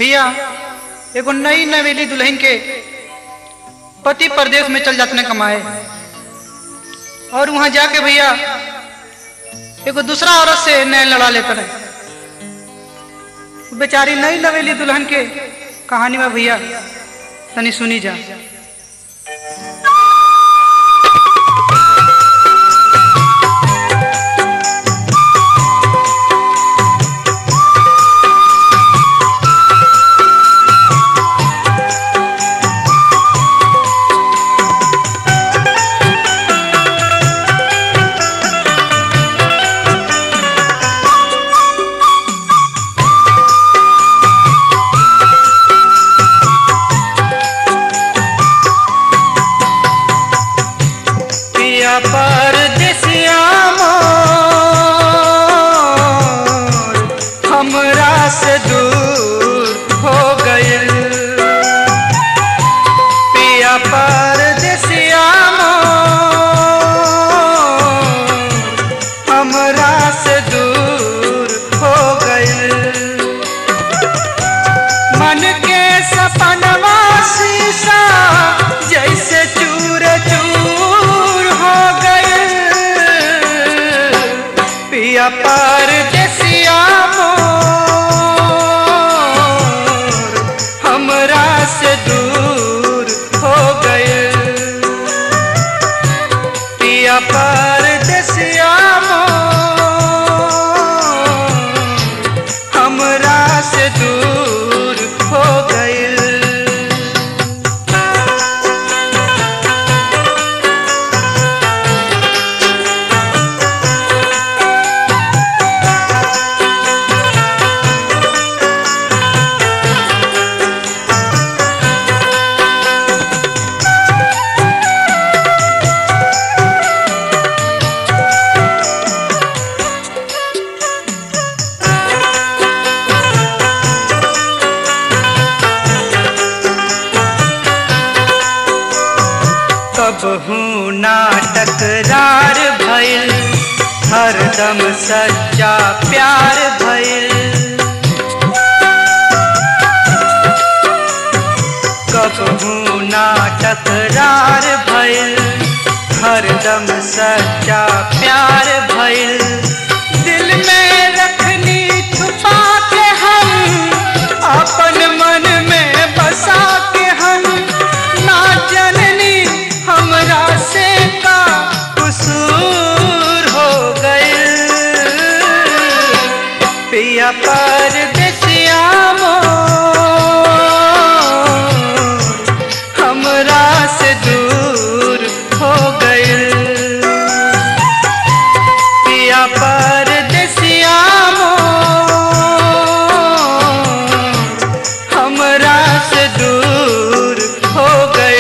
भैया एगो नई नवेली दुल्हन के पति प्रदेश में चल जाते कमाए और वहां जाके भैया एगो दूसरा औरत से नैन लड़ा लेते रहे बेचारी नई नवेली दुल्हन के कहानी में भैया तनी सुनी जा पिया परदेसिया मोर हमरा से दूर हो गइल पिया परदेसिया मोर हमरा से दूर हो गइल मन के सपनवा शीशा जैसे चूर चूर हो गए पिया पर देसिया मोर हमरा से दूर हो गए पिया पर देसिया मोर हमरा से दूर हो गइल कबहू नाटक रार भइल हरदम सच्चा प्यार भइल कबहू नाटक रार भइल हरदम सच्चा प्यार भइल दिल में रखनी छुपा के हम अपन मन में बसा के हम ना जननी हमरा से का कसूर हो गए पिया पर देसिया मोर हमरा से दूर हो गए पिया पर देसिया मोर हमरा से दूर हो गए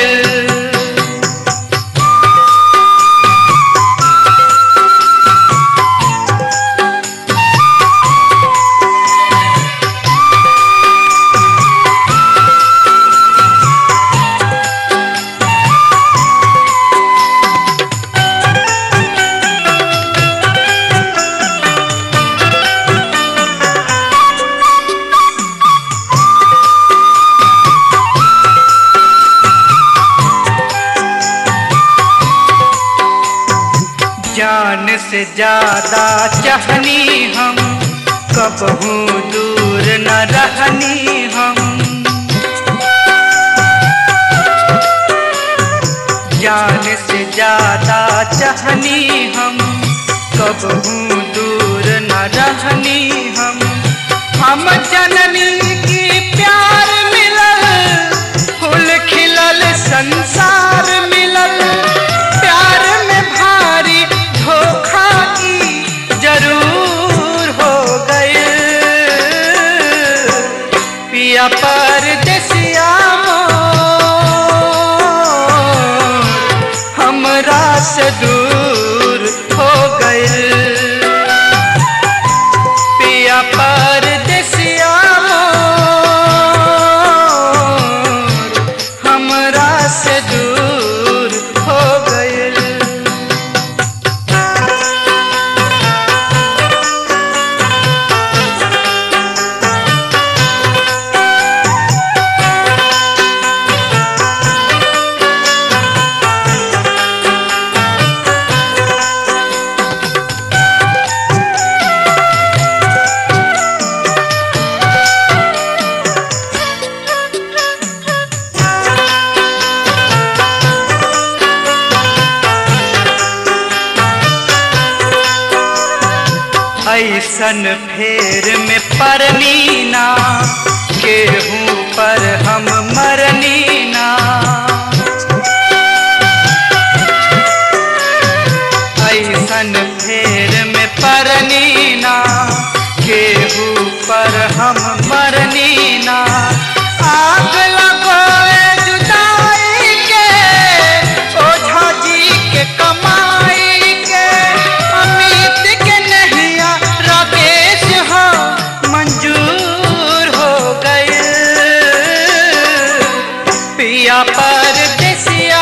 जान से ज्यादा चाहनी हम कबहू दूर न रहनी हम जान से ज्यादा चाहनी हम कबहू दूर न रहनी हम हम जननी की प्यार मिलल फूल खिलल संसार मिलल प्यार में भारी धोखा की जरूर हो गए पिया पर देसिया मोर हमरा से दूर हो गए पिया पर देसिया मोर हमरा से दूर हो गए ऐसन फेर में परनी ना केहू पर हम मरनी ना ऐसन फेर में परनी ना केहू पर हम मरनी ना आग लगोए जुदाई के ओझा जी के कमाई के अमित के नहिया राकेश हो मंजूर हो गए पिया पर देसिया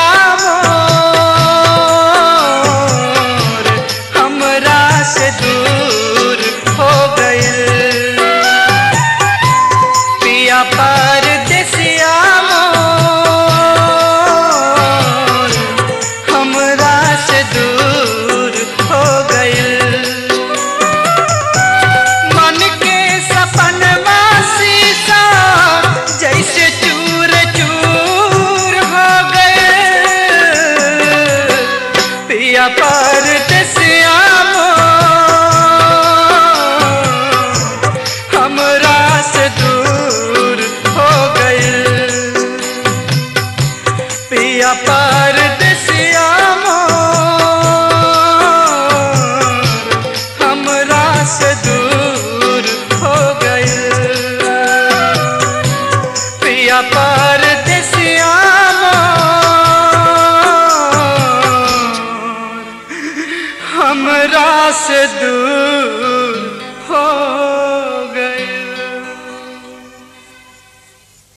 मोर हमरा से दूर हो गए पिया पर देसिया मोर हमरा से दूर हो गए मन के सपनवा शीशा जैसे चूर चूर हो गए पिया पर दसिया हमरा से दूर हो गए पिया पर दसिया हमरा से दूर हो गए पिया पर दसिया हमरा से दूर